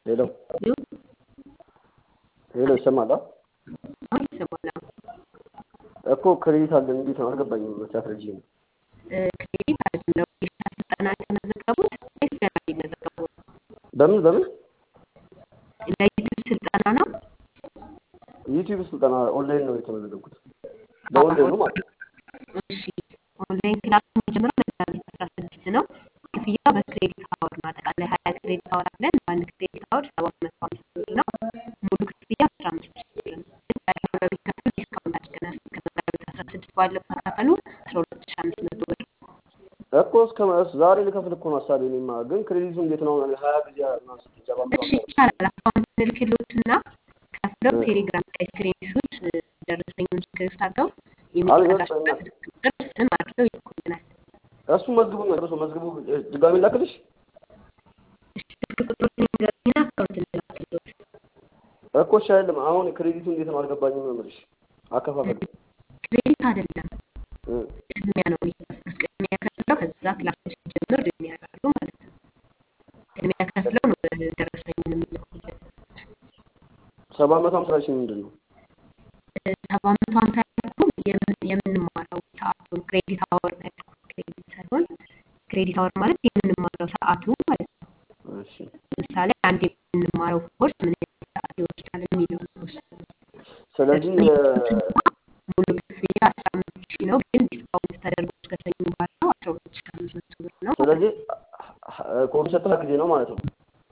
ሄሎ ሄሎ ይሰማል? አሁን ይሰማል። እኮ ክሬዲት አለን እንዴት ነው አልገባኝም። ሳትረጂኝ ነው ክሬዲት አይደለም ለወጌሻ ስልጠና የተመዘገቡት ወይስ ገና ሊመዘገቡ ነው? በምን በምን ለዩቲዩብ ስልጠና ነው? ዩቲዩብ ስልጠና ኦንላይን ነው የተመዘገብኩት። በኦንላይኑ ማለት ነው። እሺ ኦንላይን ክላስ የሚጀምረው መጋቢት አስራ ስድስት ነው። ክፍያው በክሬዲት አወር ነው። አጠቃላይ ሀያ ክሬዲት አወር አለን። በአንድ ክሬዲት አወር ሰባት መቶ አምስት ብር ነው። ሙሉ ክፍያ አስራ አምስት ሺህ ብር ነው። ግን ቀሪው ለሚከፍሉ ዲስካውንት አድርገናል። እስከ መጋቢት አስራ ስድስት ባለው ከከፈሉ አስራ ሁለት ሺህ አምስት መቶ ብር እኮ እስከ ዛሬ ልከፍል እኮ ነው ሀሳቤ። እኔማ ግን ክሬዲቱ እንዴት ነው? ሀያ ጊዜ ምናምን ስትገባ እሺ ይቻላል። አካውንት ልክሎትና ከፍለው ቴሌግራም ላይ ስክሪንሾት ደረሰኙን ስክሪንሾት አድርገው የሚሰራበት ቁጥር ስም አድርገው ይልኩልናል። እሱ መዝግቡ ነው መዝግቡ። ድጋሚ ላክልሽ እሺ ስልክ ቁጥሮችን ይንገሩኝና አካውንት እንላክልዎት። እኮ እሺ አይደለም። አሁን ክሬዲቱ እንዴት ነው አልገባኝም ነው የምልሽ። አከፋፈል ክሬዲት አይደለም ቅድሚያ ነው የሚከፍሉት። ቅድሚያ ከፍለው ከዛ ክላሶች ሲጀምር ቅድሚያ ያደርጋሉ ማለት ነው። ቅድሚያ ከፍለው ነው ደረሰኙን የሚልኩልን። ሰባት መቶ ሀምሳ ሺህ ምንድን ነው? ሰባት መቶ ሀምሳ ያልኩህ የምን- የምንማረው ሰዓቱን ክሬዲት አወር ነው ያልኩህ። ክሬዲት ሳይሆን ክሬዲት አወር ማለት የምንማረው ሰዓቱ ማለት ነው። እሺ ለምሳሌ አንድ የምንማረው ኮርስ ምን ያህል ሰዓት ይወስዳል የሚለው ነው እሱ። ስለዚህ ሙሉ ክፍያ አስራ አምስት ሺህ ነው፣ ግን ዲስካውንት ተደርጎ እስከ ሰኞ ባለው አስራ ሁለት ሺህ አምስት መቶ ብር ነው። ስለዚህ ኮርስ የሚሰጠው ሀያ ጊዜ ነው ማለት ነው።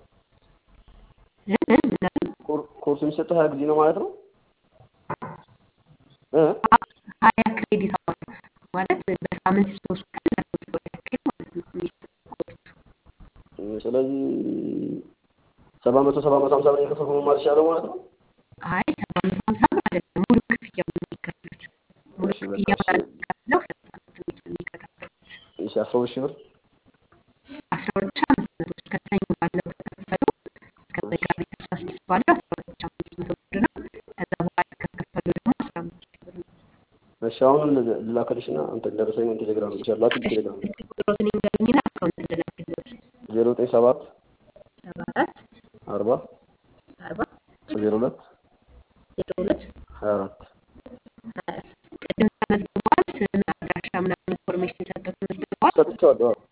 እ እ ምን አሉ? ኮር- ኮርስ የሚሰጠው ሀያ ጊዜ ነው ማለት ነው። እ ሀያ ክሬዲት አወር ማለት በሳምንት ሶስት ቀን ለሶስት ወር ያክል ማለት ነው የሚሰጠው ኮርሱ። ስለዚህ ሰባት መቶ ሰባት መቶ ሀምሳ ብር የከፈልኩ መማር ይቻላል ማለት ነው። አይ ሰባት መቶ ሀምሳ ብር አይደለም፣ ሙሉ ክፍያው ነው የሚከፍሉት። ሙሉ እሺ በቃ ክፍያውን እሺ ከፍለው ከዛ ነው የሚከታተሉት። እሺ አስራ ሁለት ሺህ ብር አስራ ሁለት ሺህ አምስት መቶ እስከ ሰኞ ባለው ከከፈሉ እስከ መጋቢት አስራ ስድስት ባለው አስራ ሁለት ሺህ አምስት መቶ ብር ነው። ከዛ በኋላ ከከፈሉ ደግሞ አስራ አምስት ሺህ ብር ነው። እሺ አሁን ልላክልሽ እና አንተ ደረሰኝ ቴሌግራም ይችላል ላክ ቴሌግራም ስልክ ቁጥሮትን ይንገሩኝና አካውንት እንድላክልዎት። ዜሮ ዘጠኝ ሰባት ሰባ አራት አርባ አርባ ዜሮ ሁለት ዜሮ ሁለት ሀያ አራት ሀያ ቅድም ተመዝግበዋል። ስም፣ አድራሻ ምናምን ኢንፎርሜሽን ሰጥተው ተመዝግበዋል። ሰጥቼዋለሁ። አዎ